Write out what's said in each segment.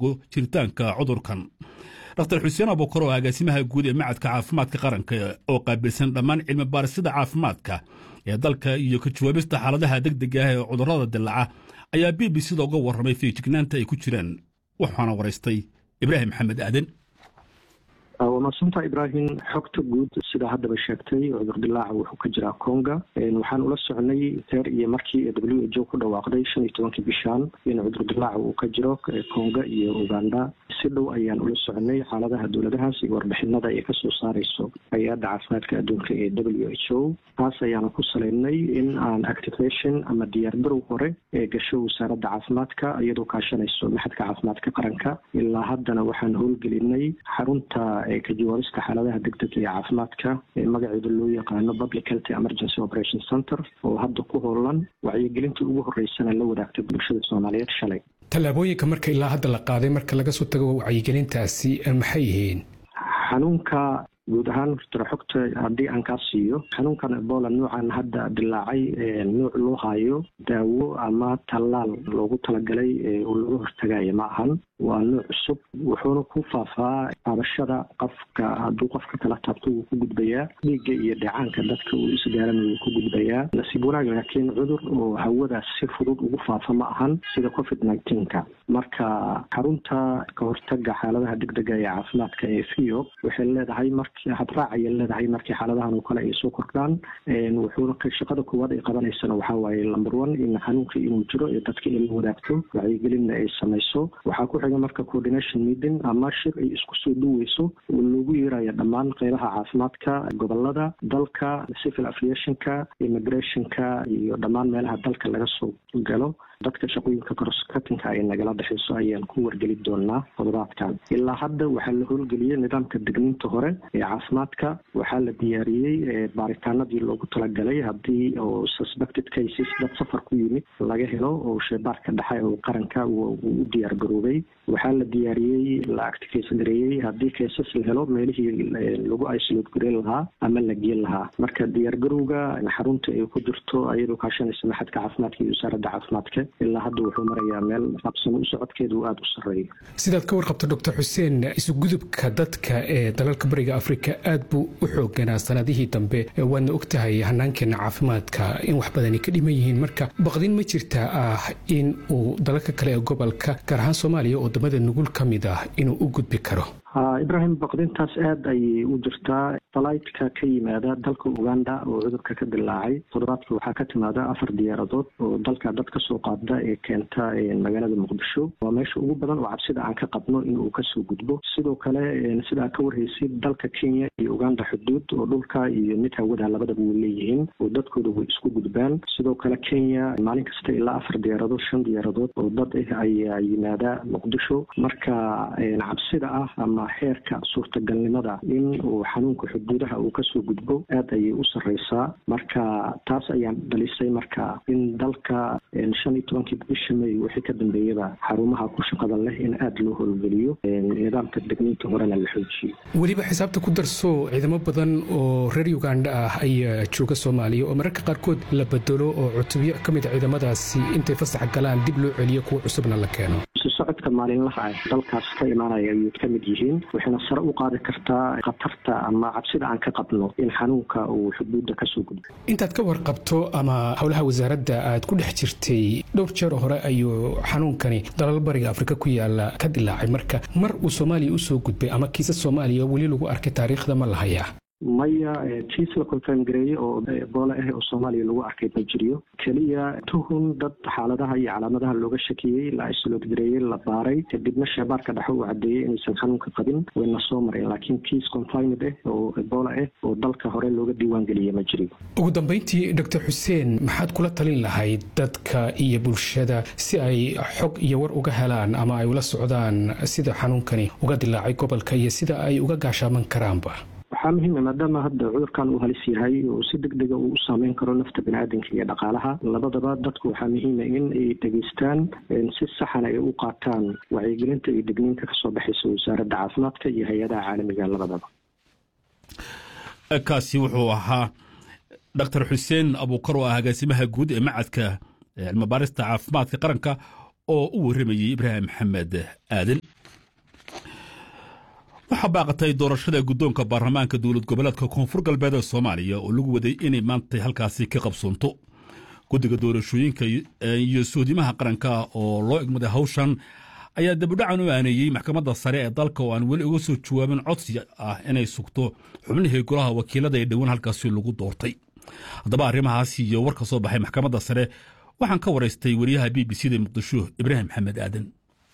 hortago jiritaanka cudurkan dr xuseen abukar oo agaasimaha guud ee macadka caafimaadka qaranka oo qaabilsan dhammaan cilmi baarisada caafimaadka ee dalka iyo ka jawaabista xaaladaha degdega ah ee cudurrada dilaca ayaa b b c-da uga warramay feejignaanta ay ku jiraan waxaana waraystay ibraahim maxamed aaden waa madsanta ibraahim xogta guud sidaa haddaba sheegtay cudur dilaaca wuxuu ka jiraa conga waxaan ula socnay teer iyo markii w h o ku dhawaaqday shan iyo tobankii bishaan in cudur dilaaca uu ka jiro conga iyo uganda si dhow ayaan ula socnay xaaladaha dowladahaas iyo warbixinada ay kasoo saareyso hay-adda caafimaadka adduunka ee w h o taas ayaana ku saleynay in aan activation ama diyaargarow hore ee gasho wasaaradda caafimaadka iyadoo kaashanayso maxadka caafimaadka qaranka ilaa haddana waxaan howlgelinay xarunta ka jawaabista xaaladaha degdega ee caafimaadka ee magaceeda loo yaqaano public health emergency operation center oo hadda ku hoolan wacyigelintii ugu horeysana la wadaagtay bulshada soomaaliyeed shalay tallaabooyinka marka ilaa hadda la qaaday marka laga soo tago wacyigelintaasi maxay yihiin xanuunka guud ahaan tira xogta haddii aan kaa siiyo xanuunkan ebola nuucan hadda dilaacay nuuc loo hayo daawo ama tallaal loogu talagalay oo laga hortagayo ma ahan waa nuuc cusub wuxuuna ku faafaa taabashada qofka hadduu qofka kala taabto wuu ku gudbayaa dhiigga iyo dheecaanka dadka uu isgaaran wuu ku gudbayaa nasiib wanaag laakiin cudur oo hawadaas si fudud ugu faafa ma ahan sida covid nineteenka marka xarunta ka hortaga xaaladaha degdega ee caafimaadka ee fio waxay leedahay marki hadraac ayay leedahay markii xaaladahan oo kale ay soo kordhaan wuxuuna shaqada koowaad ay qabanaysana waxaa waaye number one in xanuunka inuu jiro ee dadka in la wadaagto wacyigelinna ay samayso waxaa ku xiga marka coordination meeting ama shir ay isku soo duweyso oo loogu yeerayo dhammaan qeybaha caafimaadka gobolada dalka civil aviationka immigrationka iyo dhammaan meelaha dalka laga soo galo dadka shaqooyinka crosscuttingka ay nagala dhexeyso ayaan ku wargeli doonaa toddobaadkan ilaa hadda waxaa la howlgeliyey nidaamka degniinta hore ee caafimaadka waxaa la diyaariyey baaritaanadii loogu talagalay haddii oo suspected cases dad safar ku yimid laga helo oo sheebaarka dhexe oo qaranka uu u diyaar garoobay waxaa la diyaariyey la activate gareeyey haddii cases la helo meelihii lagu isolate gareyn lahaa ama la geen lahaa marka diyaargarowga xarunta ay ku jirto ayadoo kaashanaysa maxadka caafimaadka iyo wasaaradda caafimaadka ilaa hadda wuxuu marayaa meel habsamo u socodkeeda uu aada u sarreeyo sidaad ka warqabto doctor xuseen isugudubka dadka ee dalalka bariga afrika aad buu u xooganaa sanadihii dambe waadna og tahay hanaankeena caafimaadka in wax badani ka dhiman yihiin marka baqdin ma jirtaa ah in uu dalalka kale ee gobolka gaar ahaan soomaaliya oo wadamada nugul ka mid ah inuu u gudbi karo ibrahim baqdintaas aada ayay u jirtaa falaytka ka yimaada dalka uganda oo cudurka ka dilaacay toddobaadka waxaa ka timaada afar diyaaradood oo dalka dad kasoo qaada ee keenta magaalada muqdisho waa meesha ugu badan oo cabsida aan ka qabno in uu kasoo gudbo sidoo kale sidaa ka warhaysid dalka kenya iyo uganda xuduud oo dhulka iyo mid hawada labadaba way leeyihiin oo dadkooda way isku gudbaan sidoo kale kenya maalin kasta ilaa afar diyaaradood shan diyaaradood oo dad ah ayaa yimaada muqdisho marka cabsida ah ama xeerka suurtagalnimada in uu xanuunka xuduudaha uu kasoo gudbo aada ayay u sarreysaa marka taas ayaan dhalisay marka in dalka shan iyo tobankii bisha may wixii ka dambeeyaba xarumaha ku shaqada leh in aada loo howlgeliyo nidaamka degniinta horena la xoojiyo weliba xisaabta ku darso ciidamo badan oo reer uganda ah ayaa jooga soomaaliya oo mararka qaarkood la bedelo oo cutubyo ka mid a ciidamadaasi intay fasax galaan dib loo celiyo kuwa cusubna la keeno socodka maalinlaha ah dalkaas ka imaanaya ayay ka mid yihiin waxayna sare u qaadi kartaa khatarta ama cabsida aan ka qabno in xanuunka uu xuduudda kasoo gudbo intaad ka warqabto ama howlaha wasaaradda aad ku dhex jirtay dhowr jeer hore ayuu xanuunkani dalal bariga afrika ku yaala ka dilaacay marka mar uu soomaaliya usoo gudbay ama kiisas soomaaliya weli lagu arkay taariikhda ma la hayaa maya kiis la confirm gareeye oo ebola ah oo soomaaliya lagu arkay ma jiriyo keliya tuhun dad xaaladaha iyo calaamadaha looga shakiyey la isolate gareeyey la baaray kadibna sheebaarka dhexe uu cadeeyey inaysan xanuunka qabin wayna soo mareen laakiin kiis confined ah oo ebola ah oo dalka hore looga diiwaan geliyey ma jiriyo ugu dambeyntii doctor xuseen maxaad kula talin lahayd dadka iyo bulshada si ay xog iyo war uga helaan ama ay ula socdaan sida xanuunkani uga dilaacay gobolka iyo sida ay uga gaashaaman karaanba waxaa muhiima maadaama hadda cudurkan uu halis yahay oo si deg dega uu u saameyn karo nafta biniaadanka iyo dhaqaalaha labadaba dadku waxaa muhiima in ay dhegeystaan si saxan ay u qaataan wacyigelinta iyo degniinka kasoo baxaysa wasaaradda caafimaadka iyo hay-adaha caalamiga labadaba kaasi wuxuu ahaa dr xuseen abuukar oo ah agaasimaha guud ee macadka cilmibaarista caafimaadka qaranka oo u warramayey ibraahim maxamed aadan waxaa baaqatay doorashada guddoonka baarlamaanka dowlad goboleedka koonfur galbeed ee soomaaliya oo lagu waday inay maantay halkaasi ka qabsoonto guddiga doorashooyinka iyo soodimaha qaranka oo loo egmaday hawshan ayaa dabudhacan u aaneeyey maxkamadda sare ee dalka oo aan weli uga soo jawaabin codsi ah inay sugto xubnihii golaha wakiilada ee dhowaan halkaasi lagu doortay haddaba arrimahaas iyo war ka soo baxay maxkamadda sare waxaan ka waraystay wariyaha b b c da muqdisho ibraahim maxamed aadan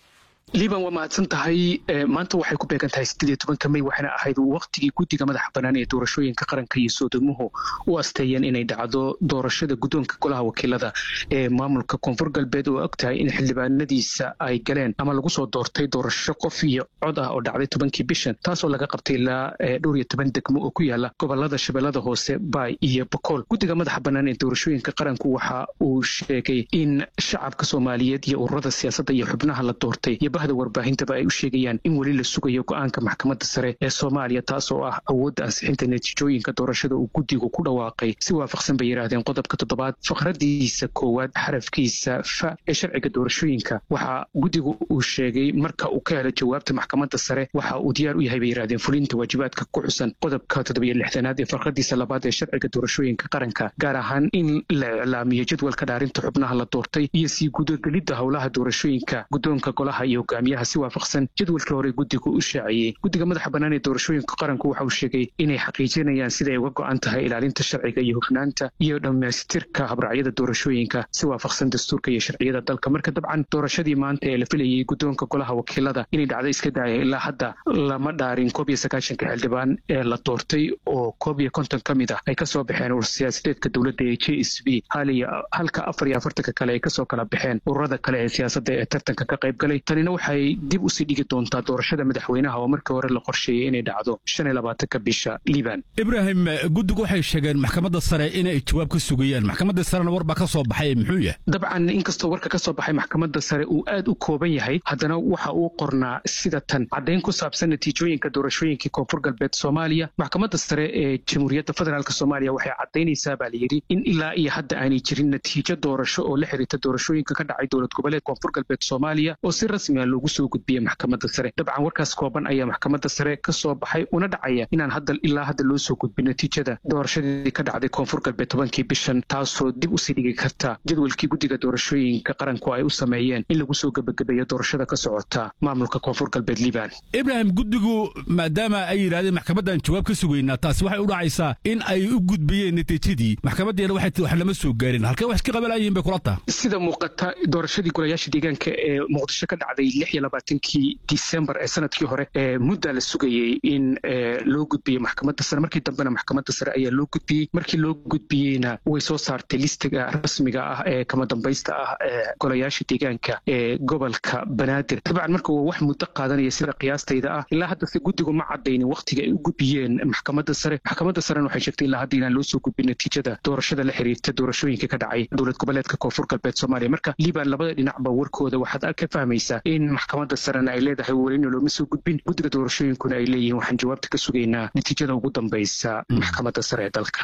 liban waa mahadsan tahay maanta waxay ku beegan tahay sideed iyo tobanka mey waxayna ahayd waktigii guddiga madaxa bannaan ee doorashooyinka qaranka iyo soodomuhu u asteeyeen inay dhacdo doorashada guddoonka golaha wakiilada ee maamulka koonfur galbeed oo og tahay in xildhibaanadiisa ay galeen ama lagu soo doortay doorasho qof iyo cod ah oo dhacday tobankii bishan taasoo laga qabtay ilaa dhowr iyo toban degmo oo ku yaala gobolada shabeellada hoose baay iyo bokool guddiga madaxa bannaan ee doorashooyinka qaranku waxa uu sheegay in shacabka soomaaliyeed iyo ururada siyaasadda iyo xubnaha la doortay bahda warbaahintaba ay u sheegayaan in weli la sugayo go-aanka maxkamadda sare ee soomaaliya taas oo ah awoodda ansixinta natiijooyinka doorashada uu guddigu ku dhawaaqay si waafaqsan bay yidhaahdeen qodobka toddobaad faqradiisa koowaad xarafkiisa fa ee sharciga doorashooyinka waxa guddigu uu sheegay marka uu ka helo jawaabta maxkamadda sare waxa uu diyaar u yahay bay yidhahdeen fulinta waajibaadka ku xusan qodobka toddobiyo lixdanaad ee farqadiisa labaad ee sharciga doorashooyinka qaranka gaar ahaan in la iclaamiyo jadwalka dhaarinta xubnaha la doortay iyo sii gudagelidda howlaha doorashooyinka guddoonka golaha iyo hogaamiyaha si waafaqsan jadwalkii hore guddigu u shaaciyey guddiga madaxa bannaan ee doorashooyinka qaranku waxa uu sheegay inay xaqiijinayaan siday uga go-an tahay ilaalinta sharciga iyo hufnaanta iyo dhammaystirka habracyada doorashooyinka si waafaqsan dastuurka iyo sharciyada dalka marka dabcan doorashadii maanta ee la filayey guddoonka golaha wakiilada inay dhacdo iska daaya ilaa hadda lama dhaarin koob iyo sagaashanka xildhibaan ee la doortay oo koob iyo konton ka mid ah ay kasoo baxeen urur siyaasadeedka dowladda ee j s b halka afar iyo afartanka kale ay kasoo kala baxeen ururada kale ee siyaasadda ee tartanka ka qayb galay tanina waxay dib usii dhigi doontaa doorashada madaxweynaha oo markii hore la qorsheeyey inay dhacdo shan iyo labaatanka bisha liban ibraahim guddigu waxay sheegeen maxkamadda sare inay jawaab ka sugayaan maxkamadda sarena war baa ka soo baxay muxuu yahay dabcan inkastoo warka ka soo baxay maxkamadda sare uu aad u kooban yahay haddana waxa uu qornaa sida tan caddayn ku saabsan natiijooyinka doorashooyinkii koonfur galbeed soomaaliya maxkamadda sare ee jamhuuriyadda federaalk soomaaliya waxay caddaynaysaa baa layidhi in ilaa iyo hadda aanay jirin natiijo doorasho oo la xiriirta doorashooyinka ka dhacay dowlad goboleed koonfur galbeed soomaaliya oo si rasmi ah loogu soo gudbiyey maxkamadda sare dabcan warkaas kooban ayaa maxkamadda sare ka soo baxay una dhacaya inaan hadda ilaa hadda loo soo gudbin natiijada doorashadii ka dhacday koonfur galbeed tobankii bishan taasoo dib usii dhigi karta jadwalkii guddiga doorashooyinka qaranku ay u sameeyeen in lagu soo gebagabeeyo doorashada ka socota maamulka koonfur galbeed liban ibraahim guddigu maadaama ay yidhahdeen maxkamaddan jawaab ka sugaynaa taasi waxay u dhacaysaa in ay u gudbiyeen natiijadii maxkamaddeena waxay tii wax lama soo gaarin halkee wax iska qabanayeen bay kula taha sida muuqata doorashadii golayaasha deegaanka ee muqdisho ka dhacday lix iyo labaatankii disembar ee sanadkii hore ee muddaa la sugayey in loo gudbiyo maxkamadda sare markii dambena maxkamadda sare ayaa loo gudbiyey markii loo gudbiyeyna way soo saartay listiga rasmiga ah ee kama dambaysta ah ee golayaasha deegaanka ee gobolka banaadir dabcan marka waa wax muddo qaadanaya sida qiyaastayda ah ilaa hadda se guddigu ma cadaynin wakhtiga ay u gudbiyeen maxkamadda sare maxkamadda sarena waxay sheegtay ilaa hadda inaan loo soo gudbin natiijada doorashada la xiriirta doorashooyinka ka dhacay dowlad goboleedka koonfur galbeed soomaaliya marka liban labada dhinacba warkooda waxaad ka fahmaysaa in maxkamadda sarena ay leedahay welina looma soo gudbin guddiga doorashooyinkuna ay leeyihiin waxaan jawaabta ka sugaynaa natiijada ugu dambaysa maxkamadda sare ee dalka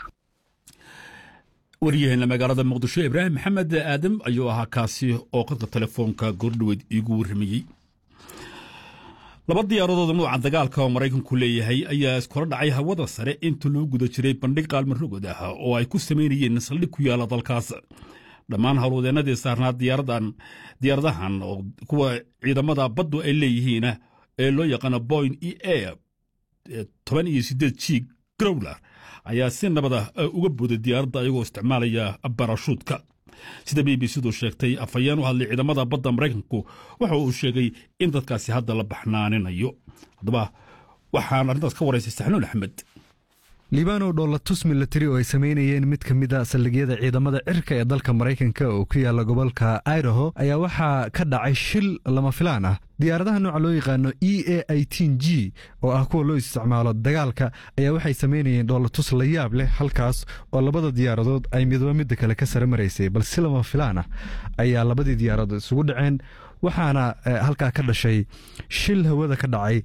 waryaheena magaalada muqdisho ibraahim maxamed aadam ayuu ahaa kaasi oo qadka telefoonka goordhoweyd iigu warramayey laba diyaaradood nuuca dagaalka oo maraykanku leeyahay ayaa iskula dhacay hawada sare inta loo guda jiray bandhig qaalmarogod ah oo ay ku samaynayeen saldhig ku yaala dalkaas dhammaan howlwadeennadii saarnaa diyaaradahan oo kuwa ciidamada baddu ay leeyihiin ee loo yaqaano boyn e a toban iyo siddeed g growler ayaa si nabada uga booday diyaaradda ayagoo isticmaalaya barashuudka sida b b c-du sheegtay afhayeen u hadlay ciidamada badda maraykanku waxa uu sheegay in dadkaasi hadda la baxnaaninayo haddaba waxaan arrintaas ka waraysay saxnuun axmed liibanow dhoolatus milatari oo ay samaynayeen mid ka mid a saldhigyada ciidamada cirka ee dalka maraykanka oo ku yaala gobolka idaho ayaa waxaa ka dhacay shil lama filaan ah diyaaradaha nooca loo yaqaano e a itin g oo ah kuwa loo isticmaalo dagaalka ayaa waxay samaynayeen dhoolatus la yaab leh halkaas oo labada diyaaradood ay midba midda kale ka sare maraysay balse si lama filaan ah ayaa labadii diyaaradood isugu dhaceen waxaana halkaa ka dhashay shil hawada ka dhacay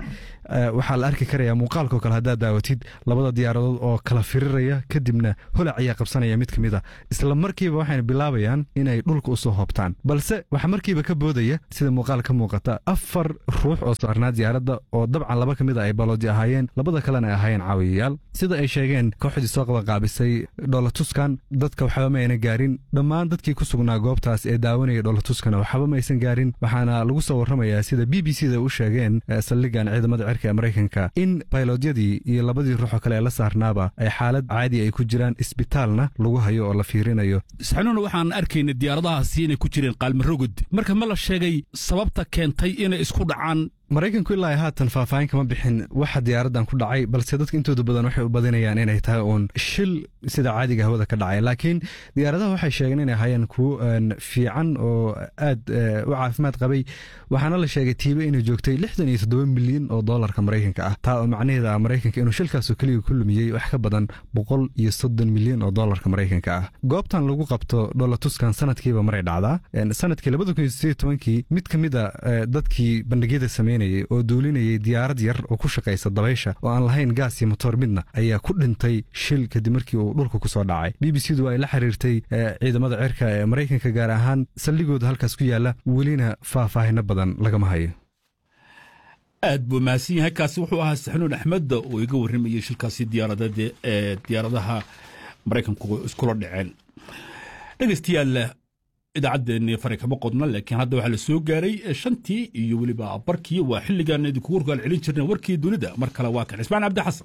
waxaa la arki karaya muuqaalkao kale haddaad daawatid labada diyaaradood oo kala firiraya kadibna holac ayaa qabsanaya mid ka mid a isla markiiba waxayna bilaabayaan inay dhulka usoo hoobtaan balse waxaa markiiba ka boodaya sida muuqaal ka muuqata afar ruux oo saarnaa diyaaradda oo dabcan laba ka mid a ay baloodi ahaayeen labada kalena ay ahaayeen caawiyayaal sida ay sheegeen kooxdii soo qabaqaabisay dholatuskan dadka waxba ma ayna gaarin dhammaan dadkii ku sugnaa goobtaas ee daawanaya dholatuskana waxba ma aysan gaarin waxaana lagu soo warramayaa sida b b c da u sheegeen saldhigan ciidamada cirka ee maraykanka in baylodyadii iyo labadii ruuxoo kale ee la saarnaaba ay xaalad caadi ay ku jiraan isbitaalna lagu hayo oo la fiirinayo saxnuuna waxaan arkaynay diyaaradahaasi inay ku jireen qaalmarogod marka ma la sheegay sababta keentay inay isku dhacaan maraykanku ilaa haatan faahfaahin kama bixin waxa diyaaraddan ku dhacay balse dadka intooda badan waxay u badinayaan inay tahay uun shil sida caadiga hawada ka dhacay laakiin diyaaradaha waxay sheegeen inay ahaayeen kuwo fiican oo aad u caafimaad qabay waxaana la sheegay tiibe inay joogtay lixdan iyo toddoba milyan oo doolarka maraykanka ah taa oo macnaheeda ah maraykanka inuu shilkaasoo keliga ku lumiyey wax ka badan boqol iyo soddon milyan oo doolarka maraykanka ah goobtan lagu qabto dholatuskan sanadkiiba maray dhacdaa sanadkii labada kun iyo sideed tobankii mid ka mid a dadkii bandhigyada sameyn oo duulinayay diyaarad yar oo ku shaqaysa dabaysha oo aan lahayn gaas iyo motoor midna ayaa ku dhintay shil kadib markii uu dhulka ku soo dhacay b b c du ay la xiriirtay ciidamada cirka ee maraykanka gaar ahaan saldhigooda halkaas ku yaalla welina faahfaahino badan lagama hayo aad buu mahadsan yahay kaasi wuxuu ahaa saxnuun axmedda oo iga warramayey shilkaasi diyaaradeed ee diyaaradaha maraykanku iskula dhaceen dhegeystayaal idaacaddeenni fari kama qodna laakiin hadda waxaa la soo gaaray shantii iyo weliba barkii waa xilligaan idinkugu warkaal celin jirna warkii dunida mar kale waa kan cismaan cabdi xasan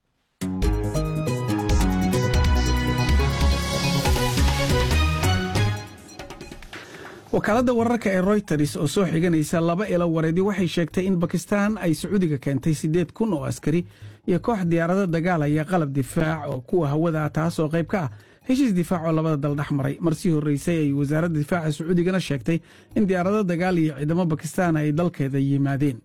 wakaaladda wararka ee royters oo soo xiganaysa laba ilo wareedyo waxay sheegtay in bakistan ay sacuudiga keentay siddeed kun oo askari iyo koox diyaarado dagaalaya qalab difaac oo kuwa hawada ah taas oo qayb ka ah heshiis difaac oo labada dal dhex maray marsii horreysay ay wasaaradda difaaca sacuudigana sheegtay in diyaarado dagaal iyo ciidamo bakistan ay dalkeeda yimaadeen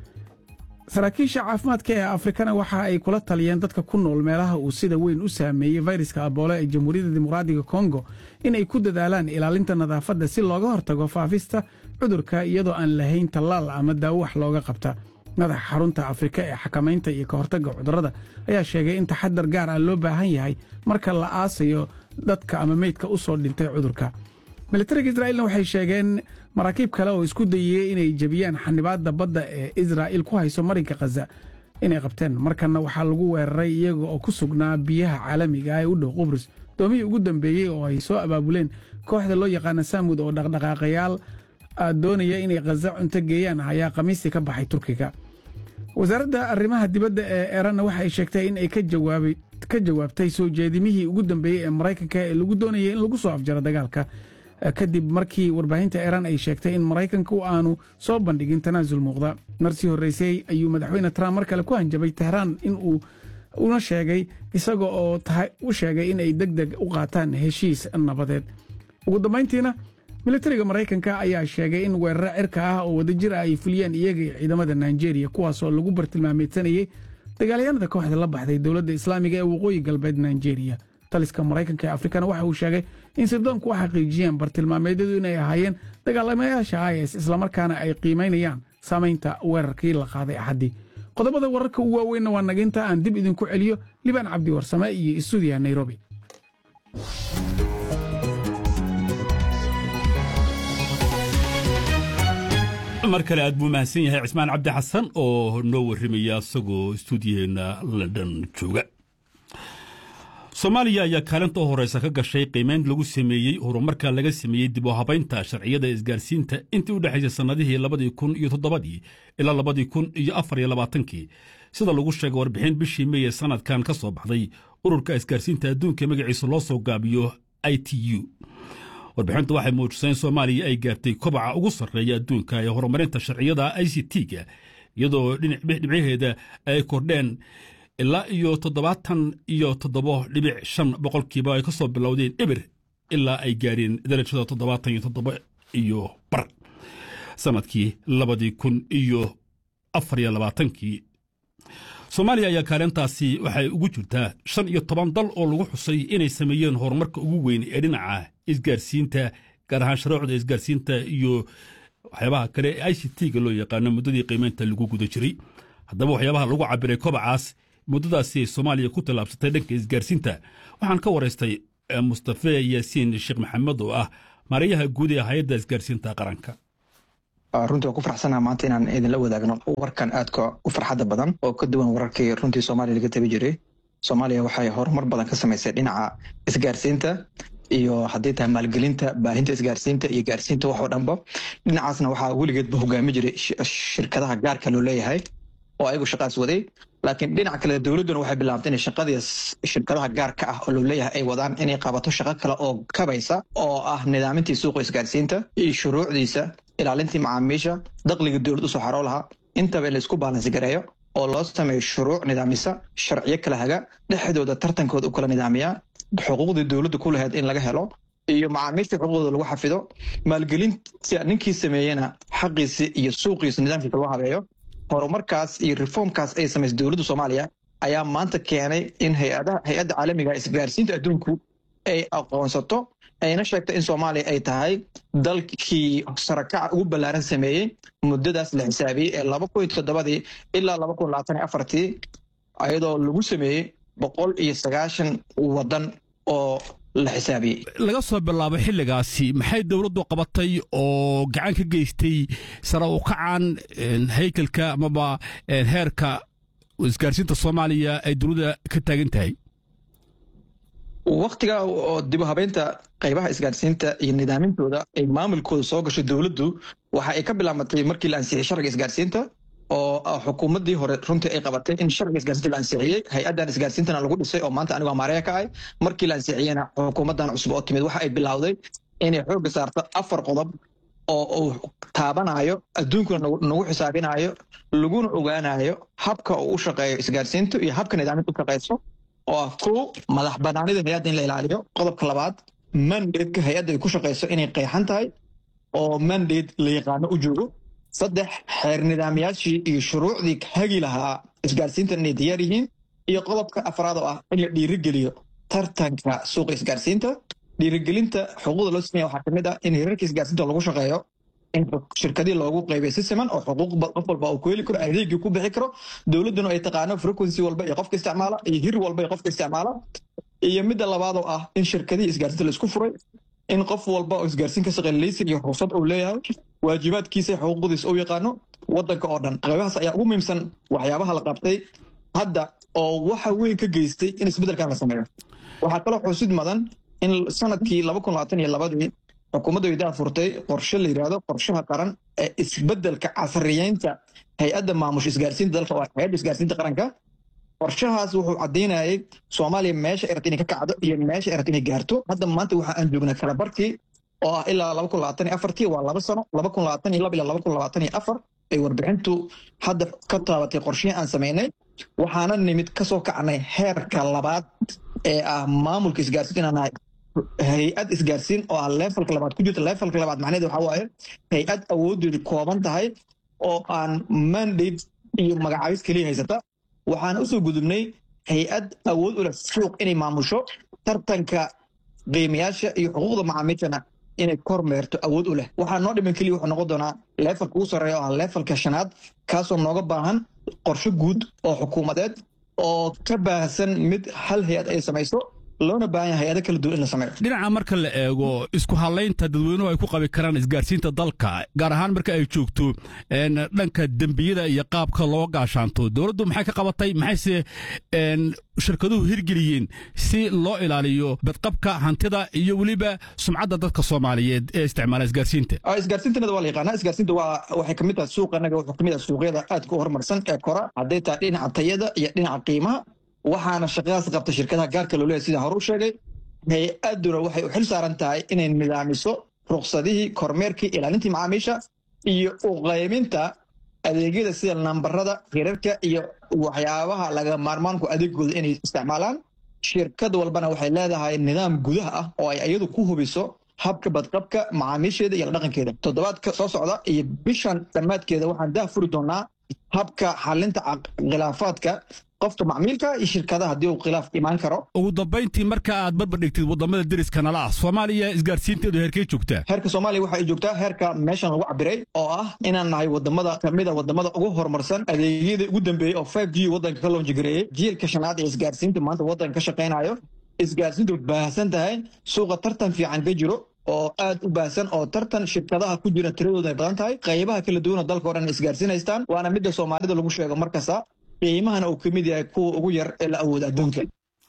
saraakiisha caafimaadka ee afrikana waxa ay kula taliyeen dadka ku nool meelaha uu sida weyn u saameeyey fayraska aboole ee jamhuuriyadda dimuqraadiga kongo in ay ku dadaalaan ilaalinta nadaafadda si looga hortago faafista cudurka iyadoo aan lahayn tallaal ama daawo wax looga qabta madaxa xarunta afrika ee xakamaynta iyo ka hortagga cudurrada ayaa sheegay in taxadar gaar ah loo baahan yahay marka la aasayo dadka ama meydka u soo dhintay cudurka militariga israa'iilna waxay sheegeen maraakiib kale oo isku dayiyey inay jebiyaan xanibaadda badda ee israa'iil ku hayso marinka khaza inay qabteen markanna waxaa lagu weeraray iyaga oo ku sugnaa biyaha caalamiga ah ee u dhow qubrus doomihii ugu dambeeyey oo ay soo abaabuleen kooxda loo yaqaana saamud oo dhaqdhaqaaqayaal doonaya inay khaza cunto geeyaan ayaa khamiistii ka baxay turkiga wasaaradda arrimaha dibadda ee eranna waxay sheegtay in ay ka jawaabtay soo jeedimihii ugu dambeeyey ee maraykanka ee lagu doonayay in lagu soo afjaro dagaalka kadib markii warbaahinta iran ay sheegtay in maraykanku aanu soo bandhigin tanaasul muuqda marsii horreysay ayuu madaxweyne trump mar kale ku hanjabay tehraan in uu una sheegay isaga oo u sheegay in ay deg deg u qaataan heshiis nabadeed ugu dambayntiina militariga maraykanka ayaa sheegay in weeraro cirka ah oo wadajir ah ay fuliyeen iyaga iyo ciidamada nigeria kuwaasoo lagu bartilmaameedsanayey dagaalyahanada kooxda la baxday dowladda islaamiga ee waqooyi galbeed nigeria taliska maraykanka ee afrikana waxa uu sheegay in sirdoonku u xaqiijiyeen bartilmaameedyadu inay ahaayeen dagaalamayaasha is islamarkaana ay qiimaynayaan saamaynta weerarkii la qaaday axaddii qodobada wararka ugu waaweynna waa naginta aan dib idinku celiyo libaan cabdi warsame iyo istuudiya nairobi mar kale aad buu mahadsan yahay cismaan cabdi xasan oo noo warrimaya isagoo istuudiyaheena london jooga soomaaliya ayaa kaalinta u horeysa ka gashay qiimeyn lagu sameeyey horumarka laga sameeyey dib u habaynta sharciyada isgaarsiinta intii u dhexaysay sannadihii labadii kun iyo toddobadii ilaa labadii kun iyo afar iyo labaatankii sida lagu sheegay warbixin bishii mey ee sannadkan ka soo baxday ururka isgaarsiinta adduunka magaciisa loo soo gaabiyo i t u warbixintu waxay muujisay in soomaaliya ay gaartay kobaca ugu sarreeya adduunka ee horumarinta sharciyada i c t-ga iyadoo dhibcaheeda ay kordheen ilaa iyo toddobaatan iyo toddobo dhibic shan boqolkiiba ay ka soo bilowdeen eber ilaa ay gaareen darajada toddobaatan iyo toddobo iyo bar sannadkii labadii kun iyo afar iyo labaatankii soomaaliya ayaa kaalintaasi waxay ugu jirtaa shan iyo toban dal oo lagu xusay inay sameeyeen horumarka ugu weyn ee dhinaca isgaarsiinta gaar ahaan sharuucda isgaarsiinta iyo waxyaabaha kale ee i c t-ga loo yaqaano muddadii qiimeynta lagu guda jiray haddaba waxyaabaha lagu cabiray kobacaas muddadaasi soomaaliya ku tallaabsatay dhanka isgaarsiinta waxaan ka waraystay mustafe yaasiin sheekh maxamed oo ah maarayaha guud ee hay-adda isgaarsiinta qaranka runtii waan ku farxsanaha maanta inaan idinla wadaagno warkan aadka u farxadda badan oo ka duwan wararkii runtii soomaaliya laga tabi jiray soomaaliya waxay horumar badan ka samaysay dhinaca isgaarsiinta iyo haddii tahay maalgelinta baahinta isgaarsiinta iyo gaarsiinta wax oo dhanba dhinacaasna waxaa weligeedba hogaami jiray shirkadaha gaarka loo leeyahay oo ayagu shaqaas waday laakiin dhinaca kale dowladduna waxay bilaabtay inay shaqadii shirkadaha gaarka ah oo loo leeyahay ay wadaan inay qabato shaqo kale oo kabaysa oo ah nidaamintii suuqa isgaarsiinta iyo shuruucdiisa ilaalintii macaamiisha dakhliga dowlad usoo xaroo lahaa intaba in laisku baalansi gareeyo oo loo sameeyo shuruuc nidaamisa sharciyo kala haga dhexdooda tartankooda u kala nidaamiyaa xuquuqdii dowladda ku lahayd in laga helo iyo macaamiisha xuquuqdooda lagu xafido maalgelinta ninkii sameeyena xaqiisi iyo suuqiisa nidaamkiisa loo habeeyo horumarkaas iyo reformkaas ay samaysay dowladda soomaaliya ayaa maanta keenay in hay-adaha hay-adda caalamiga isgaarsiinta adduunku ay aqoonsato ayna sheegto in soomaaliya ay tahay dalkii sarakaca ugu ballaaran sameeyey muddadaas la xisaabiyey ee laba kun iyo toddobadii ilaa laba kun labaatan iyo afartii ayadoo lagu sameeyey boqol iyo sagaashan waddan oo la xisaabiyey laga soo bilaabo xilligaasi maxay dowladdu qabatay oo gacan ka geystay sare u kacan haykalka amaba heerka isgaarsiinta soomaaliya ay dowladda ka taagan tahay waktiga oo dib u habeynta qaybaha isgaarsiinta iyo nidaamintooda ay maamulkooda soo gashay dowladdu waxa ay ka bilaabatay markii la ansixiyey sharciga isgaarsiinta oo xukuumaddii hore runtii ay qabatay in sharciga isgaarsiinta la ansixiyey hay-addan isgaarsiintana lagu dhisay oo maanta anigoo maareya ka ahay markii la ansixiyeyna xukuumaddan cusub oo timid waxa ay bilowday inay xoogga saarto afar qodob oo uu taabanayo adduunkuna nagu xisaabinayo laguna ogaanayo habka uu u shaqeeyo isgaarsiintu iyo habka nidaaminta u shaqeyso oo ah kow madax banaanida hay-adda in la ilaaliyo qodobka labaad mandadeka hay-adda ay ku shaqeyso inay qeexan tahay oo mandate la yaqaano u joogo saddex xeer nidaamyaashii iyo shuruucdii hagi lahaa isgaarsiintan inay diyaar yihiin iyo qodobka afraad oo ah in la dhiirigeliyo tartanka suuqa isgaarsiinta dhiirigelinta xuquuqda loo sameeya waxaa kamid ah in hirarka isgaarsiinta lagu shaqeeyo in shirkadii loogu qeybiyo si siman oo xuquuq qof walba uu ku heli karo adeegii ku bixi karo dowladduna ay taqaano frequency walba iyo qofka isticmaala iyo hir walba iyo qofka isticmaala iyo midda labaad oo ah in shirkadii isgaarsiinta la isku furay in qof walba oo isgaarsiin ka shaqeeya laysin iyo ruqsad uu leeyahay waajibaadkiisa xuquuqdiisa uu yaqaano waddanka oo dhan qaybahaas ayaa ugu muhiimsan waxyaabaha la qabtay hadda oo waxa weyn ka geystay in isbeddelkan la sameeyo waxaa kaloo xusid mudan in sanadkii laba kun labaatan iyo labadii xukuumadda weydaha furtay qorshe la yidhaahdo qorshaha qaran ee isbeddelka casriyeynta hay-adda maamusha isgaarsiinta dalka oo hay-adda isgaarsiinta qaranka qorshahaas wuxuu caddaynayay soomaaliya meesha ay rabta inay ka kacdo iyo meesha ay rabta inay gaarto hadda maanta waxa aan joognaa kala barkii oo ah ilaa laba kun labaatan iyo afartii waa laba sano laba kun labaatan iyo laba ilaa laba kun labaatan iyo afar ay warbixintu hadda ka taabatay qorshihii aan samaynay waxaana nimid kasoo kacnay heerka labaad ee ah maamulka isgaarsiinta inaan nahay hay-ad isgaarsiin oo ah levelka labaad ku jirta levelka labaad macnaheed waxa waaye hay-ad awoodeedu kooban tahay oo aan mandate iyo magacaabis keliya haysata waxaana usoo gudubnay hay-ad awood u leh suuq inay maamusho tartanka qiimayaasha iyo xuquuqda macaamiishana inay kormeerto awood u leh waxaa noo dhiman keliya wuxuu noqon doonaa levelka ugu sarreeya oo ah levelka shanaad kaasoo nooga baahan qorshe guud oo xukuumadeed oo ka baahsan mid hal hay-ad ay samayso loona baahan yahay hay-ado kala duwan in la sameeyo dhinaca marka la eego isku hadlaynta dadweynuhu ay ku qabi karaan isgaarsiinta dalka gaar ahaan marka ay joogto dhanka dembiyada iyo qaabka loo gaashaanto dowladdu maxay ka qabatay maxayse shirkaduhu hirgeliyeen si loo ilaaliyo badqabka hantida iyo weliba sumcadda dadka soomaaliyeed ee isticmaala isgaarsiinta isgaarsiintanada waa la yaqaanaa isgaarsiinta waa waxay kamid tahay suuqa anaga wuxuu kamid ah suuqyada aadka u horumarsan ee kora hadday tahay dhinaca tayada iyo dhinaca qiimaha waxaana shaqadaas qabta shirkadaha gaarka loo leeyahy sidaan hore u sheegay hay-adduna waxay u xil saaran tahay inay nidaamiso ruqsadihii kormeerkii ilaalintii macaamiisha iyo uqayminta adeegyada sida nambarada hirarka iyo waxyaabaha laga maarmaanku adeegooda inay isticmaalaan shirkad walbana waxay leedahay nidaam gudaha ah oo ay iyadu ku hubiso habka badqabka macaamiisheeda iyo la dhaqankeeda toddobaadka soo socda iyo bishan dhammaadkeeda waxaan dah furi doonaa habka xalinta khilaafaadka qofka macmiilka iyo shirkadaha haddii uu khilaaf imaan karo ugu dambayntii marka aad barbar dhigtid waddamada deriska nala ah soomaaliya isgaarsiinteedu heerkay joogtaa heerka soomaaliya waxa ay joogtaa heerka meeshan lagu cabiray oo ah inaan nahay wadamada kamida wadamada ugu horumarsan adeegyada ugu dambeeyey oo five g waddanka ka loonjigareeyey jiilka shanaad ee isgaarsiinta maanta waddanka ka shaqaynayo isgaarsiintu baahsan tahay suuqa tartan fiican ka jiro oo aad u baahsan oo tartan shirkadaha ku jira tiradooda ay badan tahay qaybaha kala duwan oo dalka o dhan isgaarsiinaystaan waana midda soomaalida lagu sheego markasta qiimahana uu ka mid yahay kuwa ugu yar ee la awooda adduunka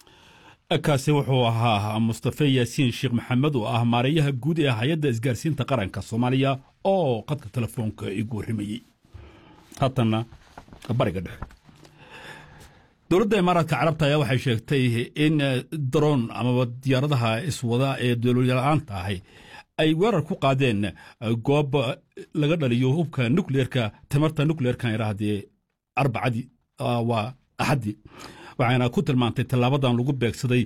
kaasi wuxuu ahaa mustafe yaasiin sheekh maxamed oo ah maareeyaha guud ee hay-adda isgaarsiinta qaranka soomaaliya oo qadka telefoonka igu warrimayey haatanna bariga dhexe dowladda imaaraadka carabta ayaa waxay sheegtay in daroon amaba diyaaradaha iswada ee dowlalyala-aanta ahi ay weerar ku qaadeen goob laga dhaliyo hubka nukleerka tamarta nukleerkan idhaahdee arbacadii waa axaddii waxayna ku tilmaantay tallaabadan lagu beegsaday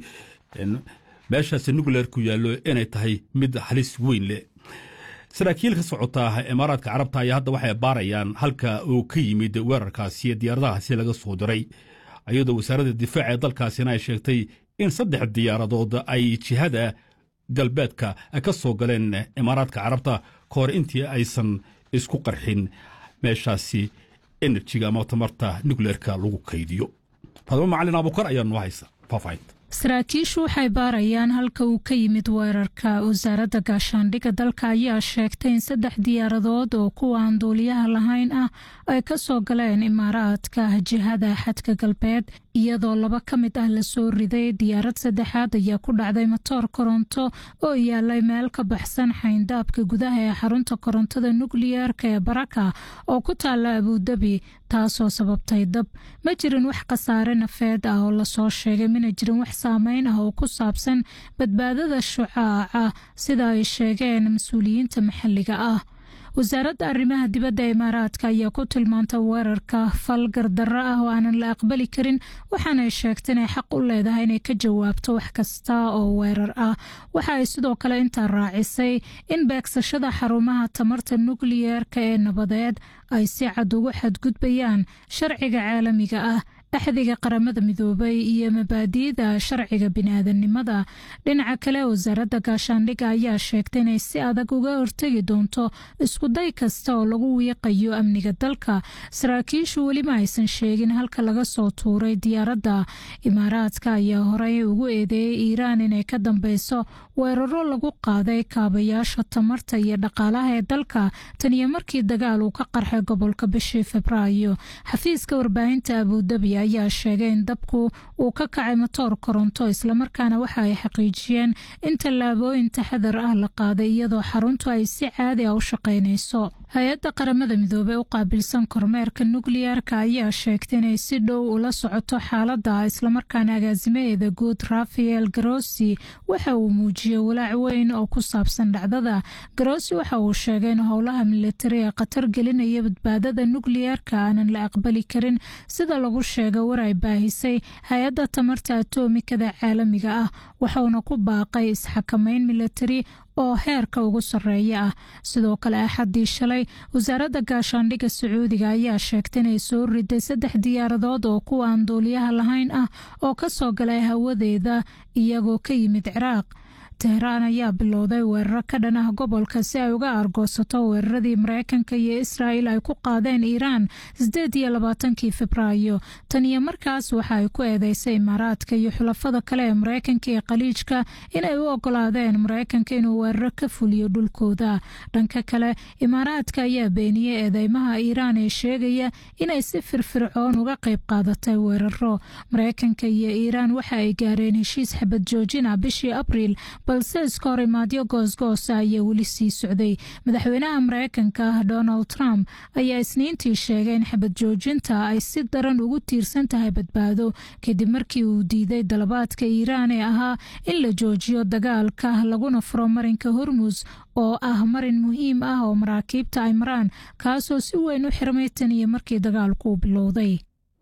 meeshaasi nukleerku yaallo inay tahay mid halis weyn leh saraakiil ka socota imaaraadka carabta ayaa hadda waxay baarayaan halka uu ka yimid weerarkaasi diyaaradahaasi laga soo diray iyadoo wasaaradda difaaca ee dalkaasina ay sheegtay in saddex diyaaradood ay jihada galbeedka ka soo galeen imaaraadka carabta ka hor intii aysan isku qarxin meeshaasi enerjiga ama tamarta nukleerka lagu kaydiyo fadmo macalin abukar ayaa noo haysa faahfaahinta saraakiishu waxay baarayaan halka uu ka yimid weerarka wasaaradda gaashaandhigga dalka ayaa sheegtay in saddex diyaaradood oo kuwa aan duuliyaha lahayn ah ay ka soo galeen imaaraadka jihada xadka galbeed iyadoo laba ka mid ah lasoo riday diyaarad saddexaad ayaa ku dhacday matoor koronto oo yaalay meel ka baxsan xayndaabka gudaha ee xarunta korontada nukliyeerka ee baraka oo ku taalla abudabi taasoo sababtay dab ma jirin wax khasaare nafeed ah oo lasoo sheegay mana jirin wax saameyn ah oo ku saabsan badbaadada shucaaca sida ay sheegeen mas-uuliyiinta maxalliga ah wasaaradda arrimaha dibadda imaaraadka ayaa ku tilmaantay weerarka fal gardarro ah oo aanan la aqbali karin waxaanay sheegtay inay xaq u leedahay inay ka jawaabto wax kasta oo weerar ah waxa ay sidoo kale intaa raacisay in beegsashada xarumaha tamarta nukliyeerka ee nabadeed ay si cad ugu xadgudbayaan sharciga caalamiga ah axdiga qaramada midoobay iyo mabaadi'da sharciga bini'aadanimada dhinaca kale wasaaradda gaashaandhigga ayaa sheegtay inay si adag uga hortegi doonto iskuday kasta oo lagu wiiqayo amniga dalka saraakiishu welima aysan sheegin halka laga soo tuuray diyaaradda imaaraadka ayaa horey ugu eedeeyey iiraan inay ka dambeyso weeraro lagu qaaday kaabayaasha tamarta iyo dhaqaalaha ee dalka tan iyo markii dagaal uu ka qarxay gobolka bishii febraayo xafiiska warbaahinta abudabi ayaa sheegay in dabku uu ka kacay matoor koronto islamarkaana waxa ay xaqiijiyeen in tallaabooyin taxadar ah la qaaday iyadoo xaruntu ay si caadi ah u shaqaynayso hay-adda qaramada midoobey u qaabilsan kormeerka nukliyeerka ayaa sheegtay inay si dhow ula socoto xaaladda islamarkaana agaasimaheeda guud rafael garosi waxa uu muujiyey walaac weyn oo ku saabsan dhacdada garosi waxa uu sheegay in howlaha militari ee khatar gelinaya badbaadada nukliyeerka aanan la aqbali karin sida lagu sheegay war ay baahisay hay-adda tamarta atomikada caalamiga ah waxauna ku baaqay isxakamayn militari oo heerka ugu sarreeya ah sidoo kale axaddii shalay wasaaradda gaashaandhigga sacuudiga ayaa sheegtay inay soo riday saddex diyaaradood oo kuwa aan duuliyaha lahayn ah oo ka soo galay hawadeeda iyagoo ka yimid ciraaq tehraan ayaa bilowday weeraro ka dhan ah gobolka si ay uga argoosato weeraradii mareykanka iyo israa'il ay ku qaadeen iiraan sideed iyo labaatankii febraayo tan iyo markaas waxa ay ku eedeysay imaaraadka iyo xulafada kale ee mareykanka iyo khaliijka inay u ogolaadeen mareykanka inuu weeraro ka fuliyo dhulkooda dhanka kale imaaraadka ayaa beeniyey eedeymaha iiraan ee sheegaya inay si firfircoon uga qayb qaadatay weeraro mareykanka iyo iiraan waxa ay gaareen heshiis xabad joojina bishii abriil balse iska hor imaadyo goosgoosa ayaa weli sii socday madaxweynaha mareykanka ah donald trump ayaa isniintii sheegay in xabad joojinta ay si daran ugu tiirsan tahay badbaado kadib markii uu diiday dalabaadka iiraan ee ahaa in la joojiyo dagaalka laguna furo marinka hormus oo ah marin muhiim ah oo maraakiibta ay maraan kaasoo si weyn u xirmay tan iyo markii dagaalku uu bilowday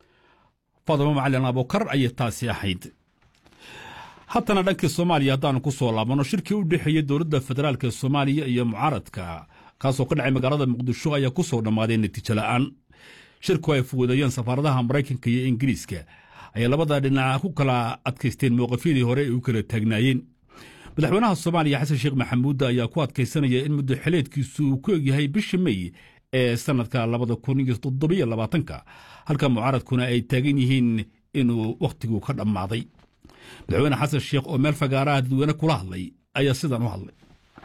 fadamo macalin abukar ayay taasi ahayd haddana dhankii soomaaliya haddaanu ku soo laabano shirkii u dhexeeyey dowladda federaalk ee soomaaliya iyo mucaaradka kaasoo ka dhacay magaalada muqdisho ayaa ku soo dhammaaday natiijo la'aan shirku ay fuwadayeen safaaradaha maraykanka iyo ingiriiska ayay labada dhinac ku kala adkaysteen mowqafyadii hore ay u kala taagnaayeen madaxweynaha soomaaliya xasan sheekh maxamuud ayaa ku adkaysanaya in muddo xileedkiisu uu ku egyahay bisha mey ee sannadka labada kun iyo toddobiyo labaatanka halka mucaaradkuna ay taagan yihiin inuu wakhtigu ka dhammaaday madaxweyne xasan sheekh oo meel fagaaraha dadweyne kula hadlay ayaa sidan u hadlay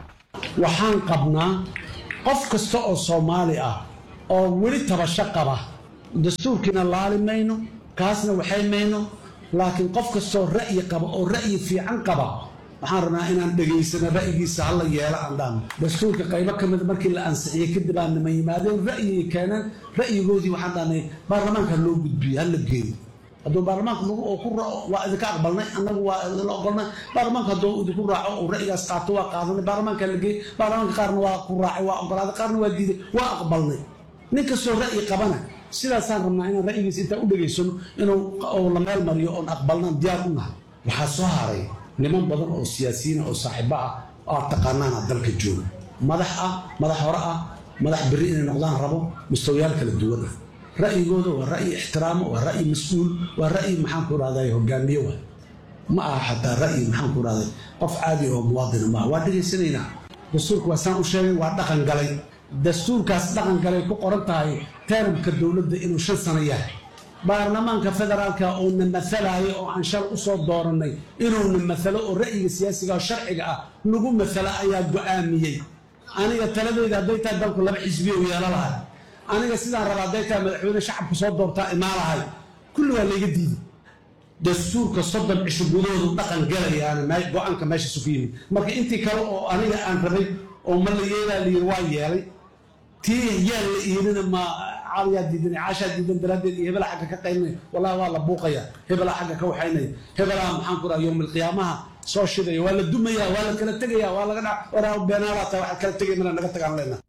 waxaan qabnaa qof kasta oo soomaali ah oo weli tabasho qaba dastuurkiina laali mayno kaasna waxay mayno laakiin qof kastaoo ra'yi qaba oo ra'yi fiican qaba waxaan rabnaa inaan dhegaysano ra'yigiisa hala yeelo aan dhaano dastuurka qaybo ka mid markii la ansixiyey kadib aan nima yimaadeen ra'yigay keeneen ra'yigoodii waxaan dhahnay baarlamaanka loo gudbiyo hala geeyo hadduu baarlamaanka nagu oo ku raaco waa idinka aqbalnay annagu waa idinla ogolnay baarlamaanka hadduu idinku raaco uu ra'yigaas qaato waa qaadanay baarlamaanka la geeyey baarlamaanka qaarna waa ku raacay waa ogolaaday qaarna waa diiday waa aqbalnay nin kastoo ra'yi qabana sidaasaan rabnaa inaan ra'yigiisa intaan u dhegaysano inuu la meel mariyo oon aqbalnaan diyaar u nahay waxaa soo haray niman badan oo siyaasiyiin oo saaxiibo ah oo taqaanaana dalka jooga madax ah madax hore ah madax berri inay noqdaan rabo mustawayaal kala duwan ah ra'yigooda waa ra'yi ixtiraamo waa ra'yi mas-uul waa ra'yi maxaan ku rahday hogaamiye wa ma aha xataa ra'yi maxaan ku rahday qof caadi oo muwaadina maaha waa dhegaysanaynaa dastuurka waa saan u sheegay waa dhaqan galay dastuurkaas dhaqan galay ku qoran tahay teramka dowladda inuu shan sano yahay baarlamaanka federaalka uuna maalayo oo aan shal usoo dooranay inuuna maalo oo ra'yiga siyaasiga oo sharciga ah nagu maalo ayaa go'aamiyey aniga taladeyda hadday tahay dalku laba xisbiya u yeelo lahay aniga sidaan raba hadday tahay madaxweyne shacabka soo doortaa imaa lahay kulli waa layga diiday dastuurka soddon cisho gudahoodu dhaqan galayaana go-aanka meeshaas ku yimid marka intii kale oo aniga aan rabay oo ma la yeelaa layiri waa yeelay tii yaa la iirina ma caliyaa diidan caashaa diidan daraaddeed iyo hebelaa xagga ka qaynay wallahi waa la buuqaya hebelaa xagga ka waxaynaya hebelaa maxaan ku raha yowm alqiyaamaha soo shidaya waa la dumaya waa la kala tegaya waa laga dhac waraa beenaalaa tahay waxaad kala tegay mana naga tagaan leenaha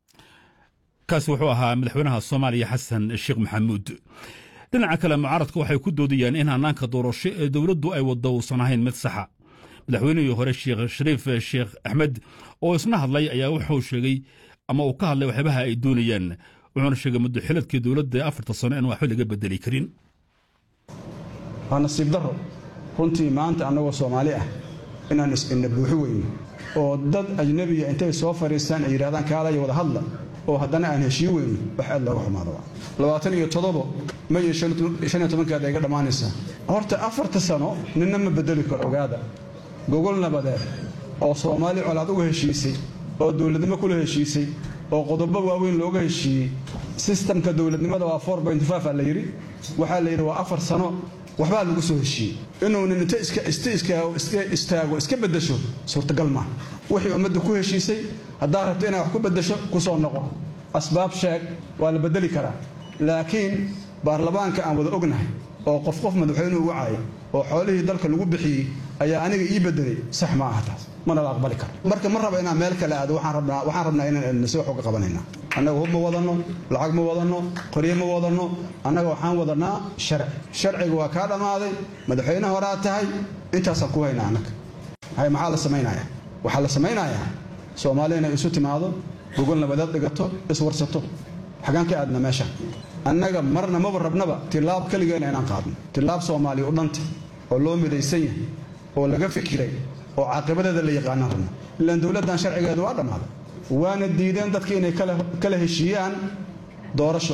kaasi wuxuu ahaa madaxweynaha soomaaliya xasan sheekh maxamuud dhinaca kale mucaaradka waxay ku doodayaan in hannaanka doorasho ee dowladdu ay waddo uusan ahayn mid saxa madaxweynihii hore sheekh shariif sheekh axmed oo isna hadlay ayaa wuxuu sheegay ama uu ka hadlay waxyaabaha ay doonayaan wuxuuna sheegay muddo xiladkii dowladda ee afarta sano in waxba laga bedeli karin waa nasiib darro runtii maanta annagoo soomaali ah inaan is-inna buuxi weyno oo dad ajnebiya intay soo fadhiistaan ay yidhahdaan kaalaya wada hadla oo haddana aan heshii weyno wax aad looga xumaado labaatan iyo toddobo ma iyo shan iyo tobankeeda iga dhammaanaysaa horta afarta sano ninna ma bedeli karo ogaada gogol nabadeed oo soomaali colaad uga heshiisay oo dowladnimo kula heshiisay oo qodobo waaweyn looga heshiiyey sistamka dowladnimada waa a la yidhi waxaa la yidhi waa afar sano waxbaa lagu soo heshiiyey inuunan inta istaago iska bedasho suurtagal maaha wixii ummadda ku heshiisay haddaad rabto inaad wax ku bedasho ku soo noqo asbaab sheeg waa la bedeli karaa laakiin baarlamaanka aan wada ognahay oo qof qof madaxweynuhu wacaya oo xoolihii dalka lagu bixiyey ayaa aniga ii bedelay sax ma aha taas mana la aqbali karo marka ma raba inaan meel kale aado waxaan rabnaa inaan si wax uga qabanayna annaga hub ma wadanno lacag ma wadanno qoryo ma wadanno annaga waxaan wadanaa sharci sharciga waa kaa dhammaaday madaxweyne horaa tahay intaasaan ku haynaa annaga hay maxaa la samaynayaa waxaa la samaynayaa soomaali inay isu timaado gogol nabadeed dhigato iswarsato xagaan ka aadna meesha annaga marna maba rabnaba tilaab keligeena inaan qaadno tilaab soomaaliya u dhanta oo loo midaysan yahay oo laga fikiray oo caaqibadeeda la yaqaanaan rabna ilaan dowladdan sharcigeedu waa dhammaaday waana diideen dadka inay kala heshiiyaan doorasho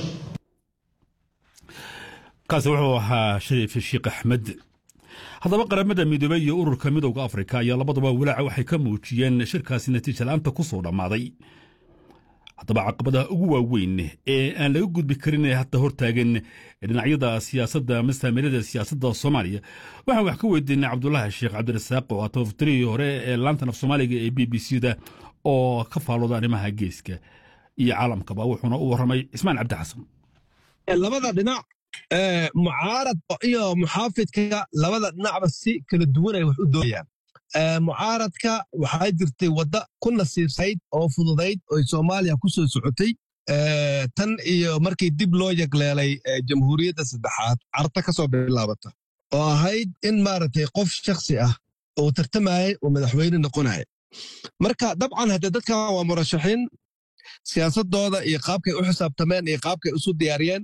kaasi wuxuu ahaa shariif sheekh axmed haddaba qaramada midoobey iyo ururka midowda afrika ayaa labaduba walaaca waxay ka muujiyeen shirkaasi natiija la'aanta ku soo dhammaaday haddaba caqabadaha ugu waaweyn ee aan laga gudbi karin ee hadda hortaagan dhinacyada siyaasadda mastaamirada siyaasadda soomaaliya waxaan wax ka weydiinay cabdulaahi sheekh cabdirasaaq oo ah tabafatirihii hore ee laantan af soomaaliga ee b b c da oo ka faalooda arrimaha geeska iyo caalamkaba wuxuuna u warramay cismaan cabdi xasan labada dhinac mucaarad iyo muxaafidka labada dhinacba si kala duwan ay wax u doonayaan mucaaradka waxaa jirtay wadda ku nasiibsayd oo fududayd oy soomaaliya ku soo socotay tan iyo markii dib loo yagleelay jamhuuriyadda saddexaad carta ka soo bilaabata oo ahayd in maaragtay qof shakhsi ah uu tartamayay oo madaxweyne noqonaya marka dabcan haddee dadkan waa murashaxiin siyaasadooda iyo qaabkay u xisaabtameen iyo qaabkay isu diyaariyeen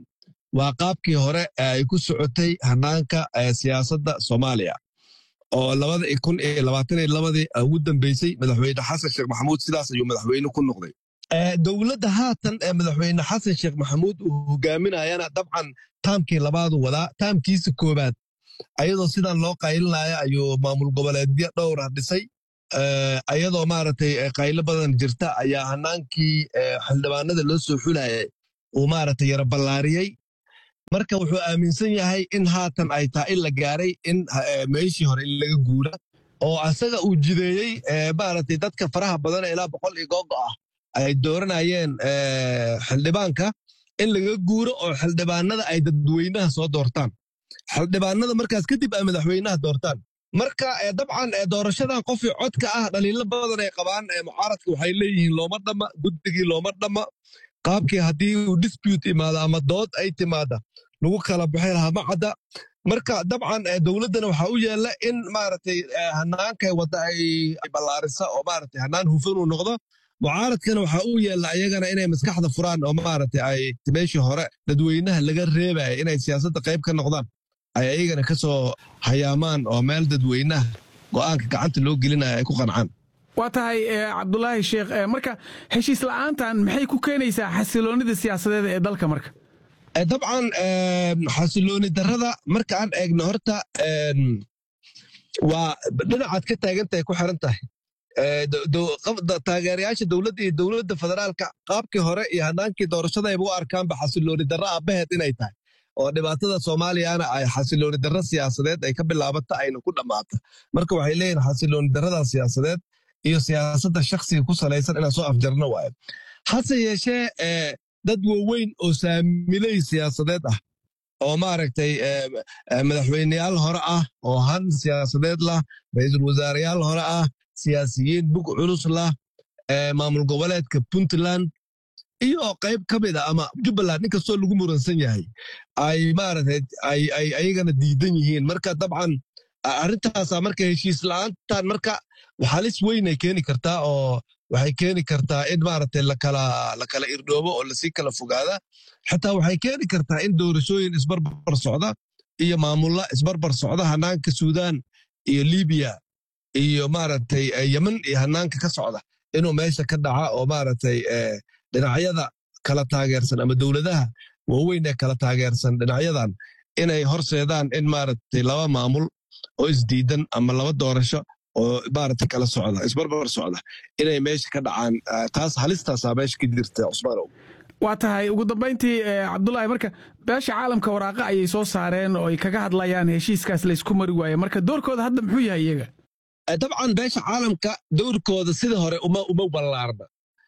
waa qaabkii hore ay ku socotay hanaanka siyaasadda soomaaliya oo labada kun iyo labaatan iyo labadii ugu dambeysay madaxweyne xasan sheekh maxamuud sidaas ayuu madaxweyne ku noqday dowladda haatan ee madaxweyne xasan sheekh maxamuud uu hogaaminayana dabcan taamkii labaadu wadaa taamkiisa koobaad ayadoo sidan loo qaylinaya ayuu maamul goboleedyo dhowra dhisay ayadoo maaragtay qaylo badan jirta ayaa hanaankii xildhibaanada loo soo xulayay uu maaragtay yara ballaariyey marka wuxuu aaminsan yahay in haatan ay tahay in la gaaray in meeshii hore in laga guura oo asaga uu jideeyey maaragtay dadka faraha badan ilaa boqol iyo googo ah ay dooranayeen xildhibaanka in laga guuro oo xildhibaanada ay dadweynaha soo doortaan xildhibaanada markaas kadib ay madaxweynaha doortaan marka dabcan doorashadan qofii codka ah dhaliilo badan ay qabaan mucaaradka waxay leeyihiin looma dhamma guddigii looma dhamma qaabkii haddii uu dispute imaado ama dood ay timaada lagu kala baxay lahaa ma cadda marka dabcan dowladdana waxaa u yeella in maaragtay hannaankay wadda ay ballaarisa oo maaragtay hannaan hufan uu noqdo mucaaradkana waxaa u yeella ayagana inay maskaxda furaan oo maaragtay ay meeshii hore dadweynaha laga reebaya inay siyaasadda qayb ka noqdaan ay ayagana ka soo hayaamaan oo meel dadweynaha go'aanka gacanta loo gelinaya ay ku qancaan waa tahay cabdulaahi sheekh marka heshiis la'aantan maxay ku keenaysaa xasiloonida siyaasadeed ee dalka marka dabcan xasilooni darrada marka aan eegno horta waa dhinacaad ka taagantahay ku xiran tahay taageerayaasha dowladda iyo dowladda federaalka qaabkii hore iyo hanaankii doorashada ayba u arkaanba xasilooni darro aabbaheed inay tahay oo dhibaatada soomaaliyana ay xasilooni darro siyaasadeed ay ka bilaabata ayna ku dhammaata marka waxay leeyihin xasilooni darrada siyaasadeed iyo siyaasadda shakhsiga ku salaysan inaan soo afjarno waayo hase yeeshee dad waaweyn oo saamiley siyaasadeed ah oo maaragtay madaxweyneyaal hore ah oo han siyaasadeed lah ra-iisul wasaareyaal hore ah siyaasiyiin bug culus lah maamul goboleedka puntland iyo qayb ka mid a ama jubbaland inkastoo lagu muransan yahay ay maaragtay ay ayagana diidan yihiin marka dabcan arrintaasa marka heshiis la'aantan marka halis weynay keeni kartaa oo waxay keeni kartaa in maaragtay lakala lakala irdhoobo oo lasii kala fogaada xitaa waxay keeni kartaa in doorashooyin isbarbar socda iyo maamulla isbarbar socda hanaanka suudaan iyo libiya iyo maaragtay yemen iyo hanaanka ka socda inuu meesha ka dhaca oo maaragtay dhinacyada kala taageersan ama dowladaha waaweyn ee kala taageersan dhinacyadan inay horseedaan in maaragtay laba maamul oo isdiidan ama laba doorasho oo maaragtay kala socda isbarbar socda inay meesha ka dhacaan taas halistaasaa meesha ka jirta cusmaanow waa tahay ugu dambayntii cabdulaahi marka beesha caalamka waraaqa ayay soo saareen oo ay kaga hadlayaan heshiiskaas laysku mari waaye marka doorkooda hadda muxuu yahay iyaga dabcan beesha caalamka dowrkooda sida hore uma uma ballaarna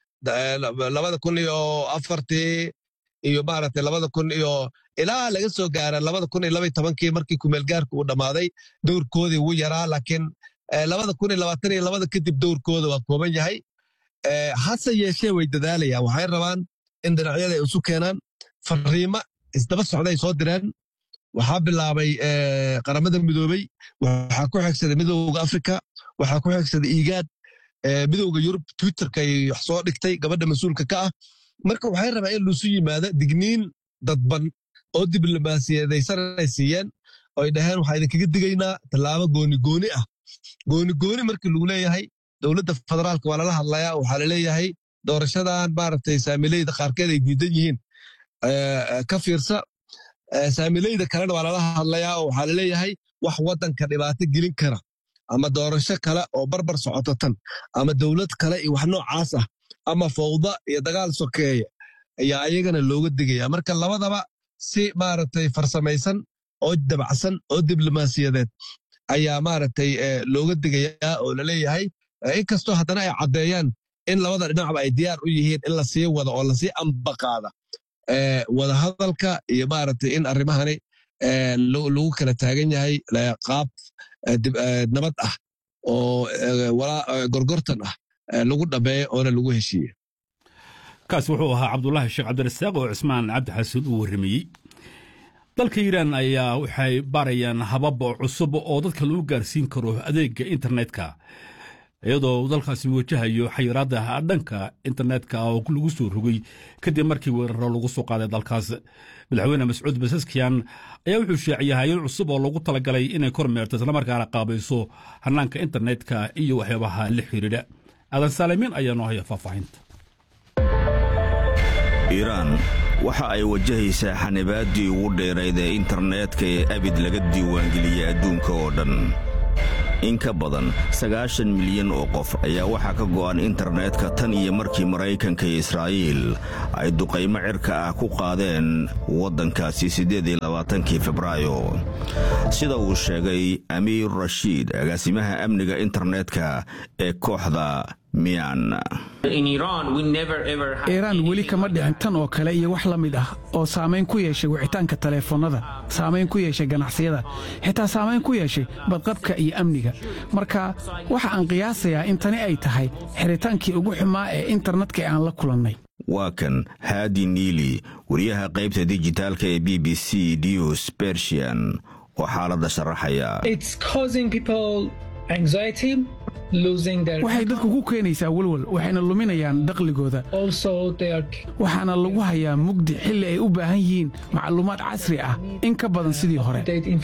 labada kun iyo afartii iyo maaragtay labada kun iyo ilaa laga soo gaara labada kun iyo labaiy tobankii markii kumeelgaarka uu dhammaaday dowrkoodii wuu yaraa laakiin labada kun iyo labaatan iyo labada kadib dowrkooda waa kooban yahay hase yeeshee way dadaalayaan waxay rabaan in dhinacyada ay isu keenaan fariimo isdaba socday soo direen waxaa bilaabay qaramada midoobey waxaa ku xigsaday midowga afrika waxaa ku xigsaday igaad midowga yurub twitterka ay wax soo dhigtay gabadha mas-uulka ka ah marka waxay rabaan in luusu yimaado digniin dadban oo diblomaasiyadaysan ay siiyeen oo ay dhaheen waxaa idinkaga digaynaa tallaabo gooni gooni ah gooni gooni markii lagu leeyahay dowladda federaalka waa lala hadlayaa waxaa laleeyahay doorashadan maaragtay saamileyda qaarkeed ay diidan yihiin ka fiirsa saamileyda kalena waa lala hadlayaa oo waxaa laleeyahay wax waddanka dhibaato gelin kara ama doorasho kale oo barbar socoto tan ama dowlad kale iyo wax noocaas ah ama fawda iyo dagaal sokeeya ayaa ayagana looga digaya marka labadaba si maaragtay farsamaysan oo dabacsan oo diblomaasiyadeed ayaa maaragtay looga digayaa oo laleeyahay inkastoo haddana ay caddeeyaan in labada dhinacba ay diyaar u yihiin in lasii wado oo lasii ambaqaada wadahadalka iyo maaragtay in arrimahani lagu kala taagan yahay qaab nabad ah oo gorgortan ah lagu dhameeyo oona lagu heshiiye kaasi wuxuu ahaa cabdulaahi sheekh cabdirasaaq oo cismaan cabdi xasan uu warramayey dalka iiraan ayaa waxay baarayaan habab cusub oo dadka lagu gaarsiin karo adeega internetka iyadoo uu dalkaasi wajahayo xayiraadda dhanka internetka oo lagu soo rogay kadib markii weeraro lagu soo qaaday dalkaas madaxweyne mascuud basaskiyan ayaa wuxuu sheeciyay hay-ad cusub oo lagu talagalay inay kormeerto islamarkaana qaabayso hanaanka internetka iyo waxyaabaha la xiriidha aadan saalimiin ayaa noo haya faahfaahinta iiraan waxa ay wajahaysaa xanibaaddii ugu dheerayd ee internetka ee abid laga diiwaangeliyey adduunka oo dhan in ka badan sagaashan milyan oo qof ayaa waxaa ka go'an internetka tan iyo markii maraykanka iyo israa'iil ay duqaymo cirka ah ku qaadeen waddankaasi siddeed iyo labaatankii febraayo sida uu sheegay amiir rashiid agaasimaha amniga internetka ee kooxda miyan iiraan weli kama dhicin tan oo kale iyo wax la mid ah oo saamayn ku yeeshay wicitaanka taleefannada saamayn ku yeeshay ganacsiyada xitaa saamayn ku yeeshay badqabka iyo amniga marka waxa aan qiyaasayaa in tani ay tahay xiritaankii ugu xumaa ee internetka ee aan la kulannay waa kan haadi niili wariyaha qaybta dijitaalka ee b b c dews bersian oo xaaladda sharaxaya waxay dadku ku keenaysaa welwel waxayna luminayaan dakhligooda waxaana lagu hayaa mugdi xilli ay u baahan yihiin macluumaad casri ah in ka badan sidii hore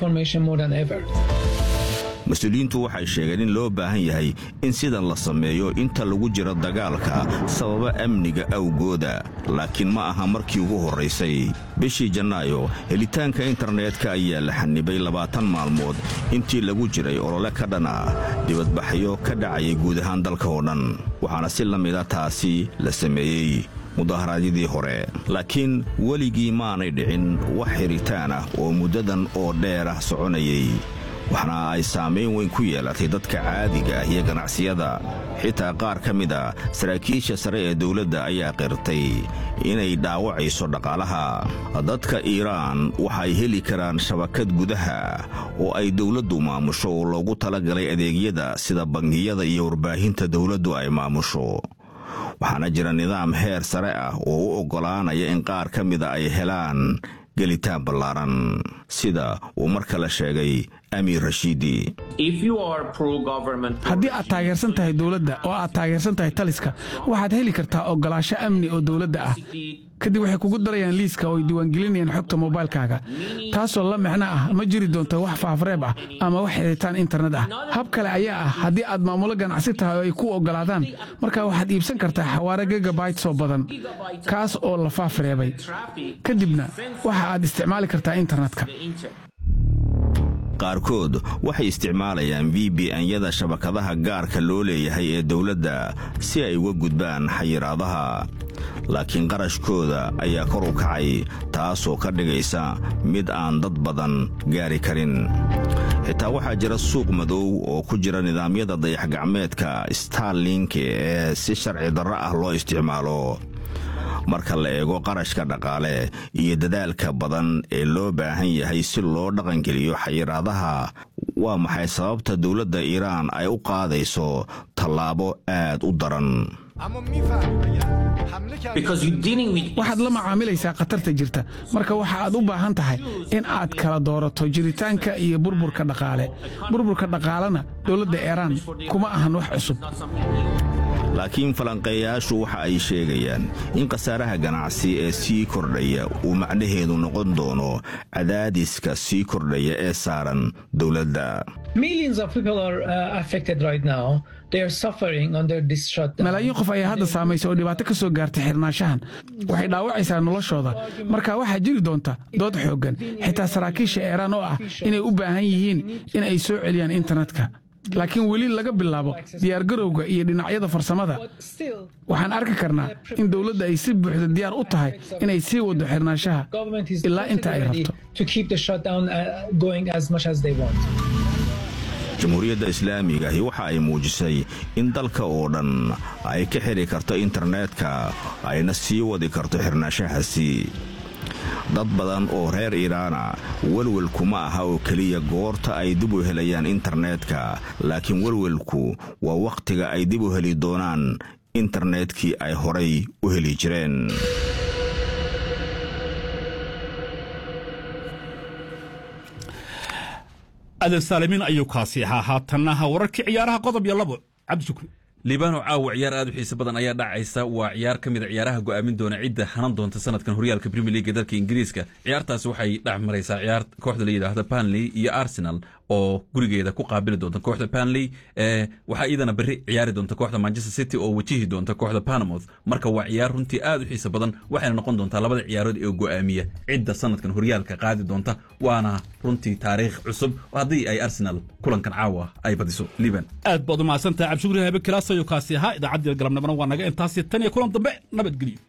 mas-uuliyiintu waxay sheegeen in loo baahan yahay in sidan la sameeyo inta lagu jiro dagaalka sababa amniga awgooda laakiin ma aha markii ugu horraysay bishii janaayo helitaanka internetka ayaa la xanibay labaatan maalmood intii lagu jiray olole ka dhan ah dibadbaxyo ka dhacayay guud ahaan dalka oo dhan waxaana si la mida taasi la sameeyey mudaharaadyadii hore laakiin weligii maanay dhicin wax xiritaan ah oo muddadan oo dheer ah soconayay waxna ay saamayn weyn ku yeelatay dadka caadiga ah iyo ganacsiyada xitaa qaar ka mid a saraakiisha sare ee dawladda ayaa qirtay inay dhaawacayso dhaqaalaha dadka iiraan waxay heli karaan shabakad gudaha oo ay dawladdu maamusho oo loogu talagalay adeegyada sida bangiyada iyo warbaahinta dawladdu ay maamusho waxaana jira nidaam heer sare ah oo u oggolaanaya in qaar ka mida ay helaan gelitaan ballaaran sida uu mar kale sheegay amiir rashiidi haddii aad taageersan tahay dowladda oo aad taageersan tahay taliska waxaad heli kartaa oggolaasho amni oo dowladda ah kadib waxay kugu darayaan liiska oo ay diiwaangelinayaan xogta moobaylkaaga taasoo la micno ah ma jiri doonto wax faafreeb ah ama wax xiritaan internet ah hab kale ayaa ah haddii aad maamulo ganacsi tahay oo ay ku oggolaadaan markaa waxaad iibsan kartaa xawaare gegabayt oo badan kaas oo la faafreebay kadibna waxa aad isticmaali kartaa internetka qaarkood waxay isticmaalayaan v b n-yada shabakadaha gaarka loo leeyahay ee dawladda si ay uga gudbaan xayiraadaha laakiin qarashkooda ayaa kor u kacay taasoo ka dhigaysa mid aan dad badan gaari karin xitaa waxaa jira suuq madow oo ku jira nidaamyada dayax-gacmeedka starlink ee si sharci darro ah loo isticmaalo marka la eego qarashka dhaqaale iyo dadaalka badan ee loo baahan yahay si loo dhaqangeliyo xayiraadaha waa maxay sababta dowladda iiraan ay u qaadayso tallaabo aad u daran waxaad la macaamilaysaa khatarta jirta marka waxa aad u baahan tahay in aad kala doorato jiritaanka iyo burburka dhaqaale burburka dhaqaalena dowladda iiraan kuma ahan wax cusub laakiin falanqeeyaashu waxa ay sheegayaan in khasaaraha ganacsi ee sii kordhaya uu macnaheedu noqon doono cadaadiska sii kordhaya ee saaran dowladda malaayiin qof ayaa hadda saamaysa oo dhibaato ka soo gaartay xirnaanshahan waxay dhaawacaysaa noloshooda marka waxaa jiri doonta dood xooggan xitaa saraakiisha eeraan oo ah inay u baahan yihiin in ay soo celiyaan internetka laakiin weli laga bilaabo diyaargarowga iyo dhinacyada farsamada waxaan arki karnaa in dowladda ay si buuxda diyaar u tahay inay sii waddo xirnaanshaha ilaa inta ay rabto jamhuuriyadda islaamiga ahi waxa ay muujisay in dalka oo dhan ay ka xidhi karto internetka ayna sii wadi karto xirnaanshahaasi dad badan oo reer iiraana welwelku ma aha oo keliya goorta ay dib u helayaan internetka laakiin welwelku waa wakhtiga ay dib u heli doonaan internetkii ay horay u heli jireen adan saalimiin ayuu kaasi ahaa haatanna wararkii ciyaaraha qodob iyo labo cabdishukri liibano caawa ciyaar aad u xiise badan ayaa dhacaysa waa ciyaar ka mid a ciyaaraha go'aamin doona cidda hanan doonta sanadkan horyaalka premier league ee dalka ingiriiska ciyaartaasi waxay dhex maraysaa ciyaar kooxda la yidhaahda banley iyo arsenal oo gurigeeda ku qaabili doonta kooxda banley waxaa iyadana berri ciyaari doonta kooxda manchester city oo wajihi doonta kooxda panamouth marka waa ciyaar runtii aad u xiise badan waxayna noqon doontaa labada ciyaarood ee go'aamiya cidda sanadkan horyaalka qaadi doonta waana runtii taariikh cusub haddii ay arsenal kulankan caawa ay badiso liban aad baad u mahadsantahay cabdishukri habe kilaasayo kaasi ahaa idaacaddii galabnimona waa naga intaasi tan iyo kulan dambe nabadgelyo